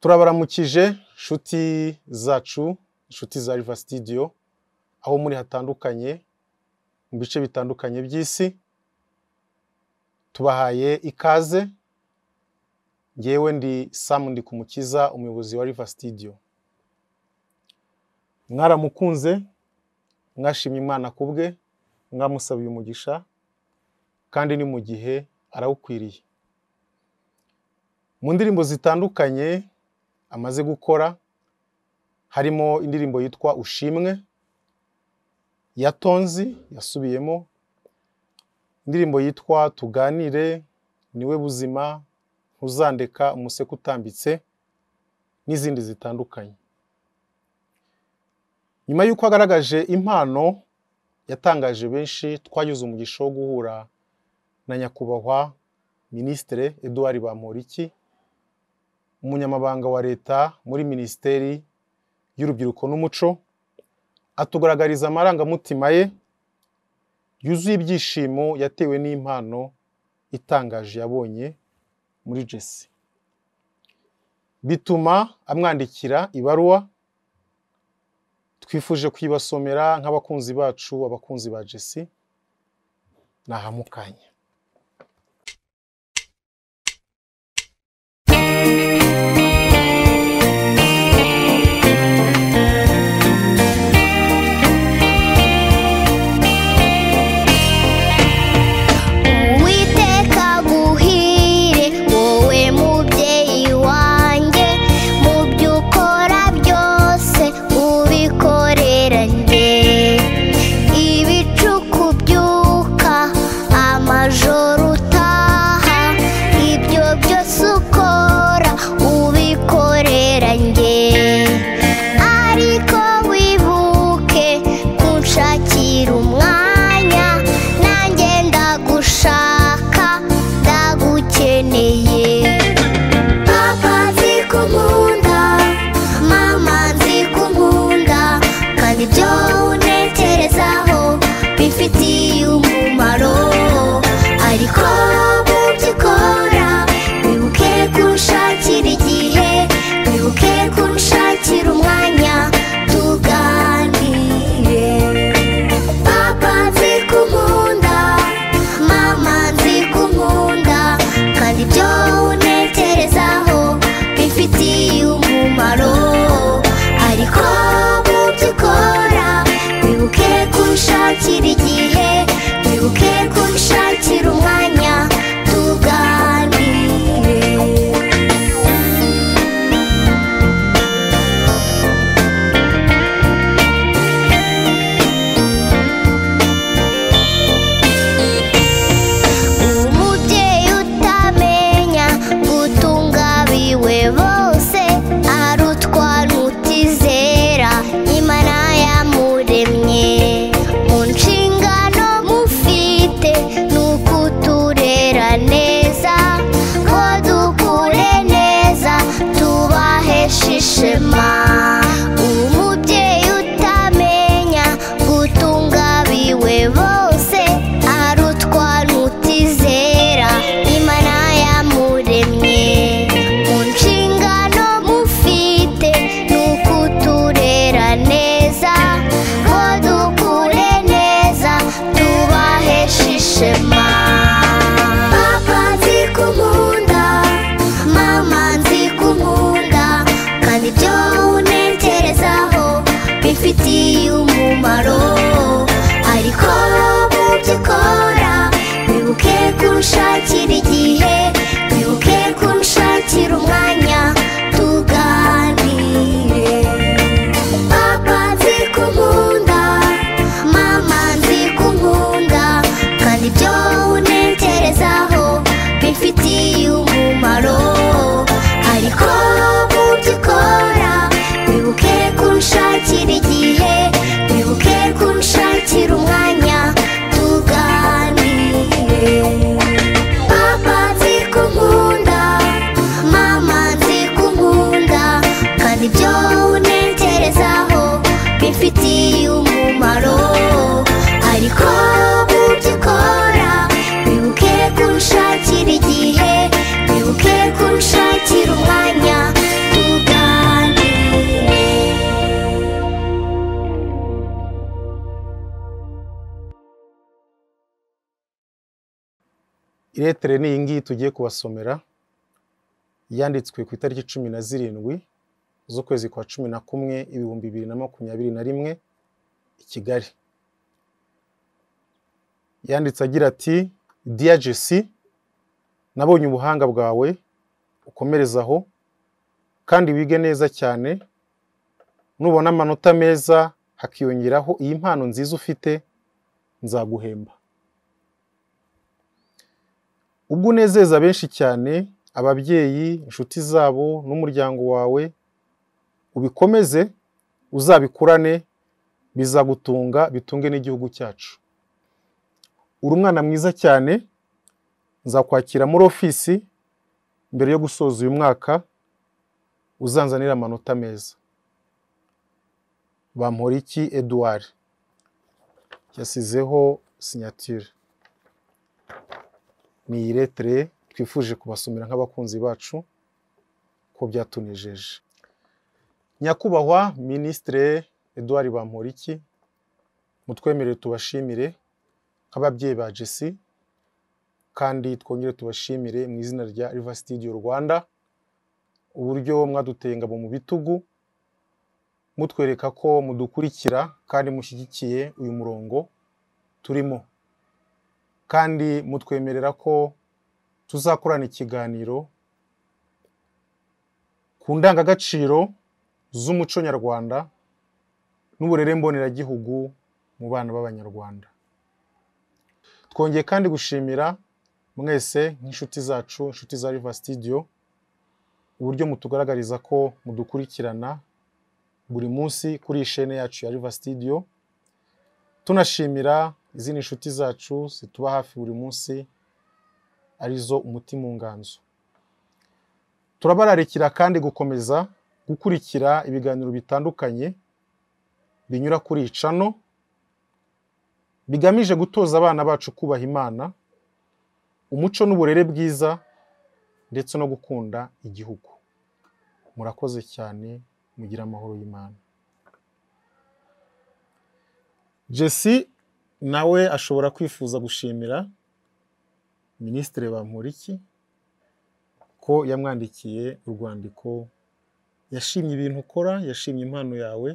turabaramukije inshuti zacu inshuti za riva sitidiyo aho muri hatandukanye mu bice bitandukanye by'isi tubahaye ikaze ngewe ndi samu ndikumukiza umuyobozi wa riva sitidiyo mwaramukunze mwashimye imana ku bwe mwamusabiye umugisha kandi ni mu gihe arawukwiriye mu ndirimbo zitandukanye amaze gukora harimo indirimbo yitwa ushimwe ya tonzi yasubiyemo indirimbo yitwa tuganire niwe buzima ntuzandeka umuseke utambitse n'izindi zitandukanye nyuma y'uko agaragaje impano yatangaje benshi twagize umugisha wo guhura na nyakubahwa minisitire eduard bamporiki umunyamabanga wa leta muri minisiteri y'urubyiruko n'umuco atugaragariza amarangamutima ye yuzuye ibyishimo yatewe n'impano itangaje yabonye muri jesi bituma amwandikira ibaruwa twifuje kuyibasomera nk'abakunzi bacu abakunzi ba jesi ni ahamukanya Uwiteka aguhire wowe mubyeyi wanjye mu byo ukora byose ubikorera njye ibicuku byuka amajoro utaha ibyo byose ukora ubikorera njye ariko wibuke kunshakira umwanya nanjye ndagushaka ndagukeneye papa nzi ko nkunda mama nzi ko nkunda kandi ibyo untekerezaho bifitiye umumaro ariko mu byo ukora wibuke kunshakira igihe wibuke kunshakira umwanya tuganire papa nzi ko nkunda mama nzi ko nkunda kandi ibyo untekerezaho bifitiye umumaro ariko mu byo ukora wibuke kunshakira igihe wibuke kunshakira umwanya tuganire umubyeyi utamenya gutunga abiwe bose arutwa n'utizera imana yamuremye mu nshingano mufite ni ukuturera neza ngo dukure neza tubaheshe ishema umubyeyi utamenya gutunga abiwe bose arutwa n'utizera imana yamuremye mu nshingano iretere ni iyi ngiyi tugiye kubasomera yanditswe ku itariki cumi na zirindwi z'ukwezi kwa cumi na kumwe ibihumbi bibiri na makumyabiri na rimwe i kigali yanditse agira ati diya jesi nabonye ubuhanga bwawe ukomereza aho kandi wige neza cyane nubona amanota meza hakiyongeraho iyi mpano nziza ufite nzaguhemba ubwo unezeza benshi cyane ababyeyi inshuti zabo n'umuryango wawe ubikomeze uzabikurane bizagutunga bitunge n'igihugu cyacu uri umwana mwiza cyane nzakwakira muri ofisi mbere yo gusoza uyu mwaka uzanzanira amanota meza bamporiki eduard yasizeho sinyatire ni iyi letere twifuje kubasomera nk'abakunzi bacu ko byatunejeje nyakubahwa minisitire eduard bamporiki mutwemerere tubashimire nk'ababyeyi ba jesi kandi twongere tubashimire mu izina rya riva sitidiyo rwanda uburyo mwaduteye ingabo mu bitugu mutwereka ko mudukurikira kandi mushyigikiye uyu murongo turimo kandi mutwemerera ko tuzakorana ikiganiro ku ndangagaciro z'umuco nyarwanda n'uburere mboneragihugu mu bana b'abanyarwanda twongeye kandi gushimira mwese nk'inshuti zacu inshuti za riva sitidiyo uburyo mutugaragariza ko mudukurikirana buri munsi kuri iyi shene yacu ya riva sitidiyo tunashimira izindi nshuti zacu zituba hafi buri munsi arizo umutima unganzo turabararikira kandi gukomeza gukurikira ibiganiro bitandukanye binyura kuri iyi cano bigamije gutoza abana bacu kubaha imana umuco n'uburere bwiza ndetse no gukunda igihugu murakoze cyane mugire amahoro y'imana jesi nawe ashobora kwifuza gushimira minisitiri bamporiki ko yamwandikiye urwandiko yashimye ibintu ukora yashimye impano yawe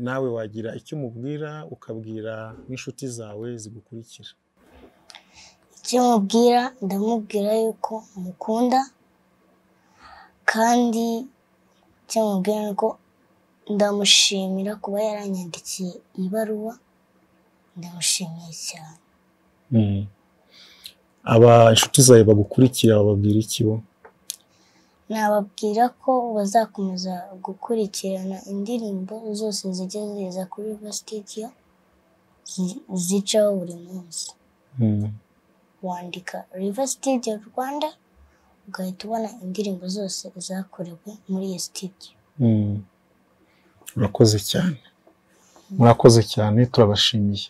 nawe wagira icyo umubwira ukabwira n'inshuti zawe zigukurikira icyo mubwira ndamubwira yuko mukunda kandi icyo mubwira ni uko ndamushimira kuba yaranyandikiye ibaruwa ndamushimiye cyane aba inshuti zawe bagukurikira bababwira iki bo nababwira ko bazakomeza gukurikirana indirimbo zose zijya ziza kuri Riva Studio zi- zicaho buri munsi wandika Riva Studio Rwanda ugahita ubona indirimbo zose zakorewe muri iyo studio murakoze cyane murakoze cyane turabashimiye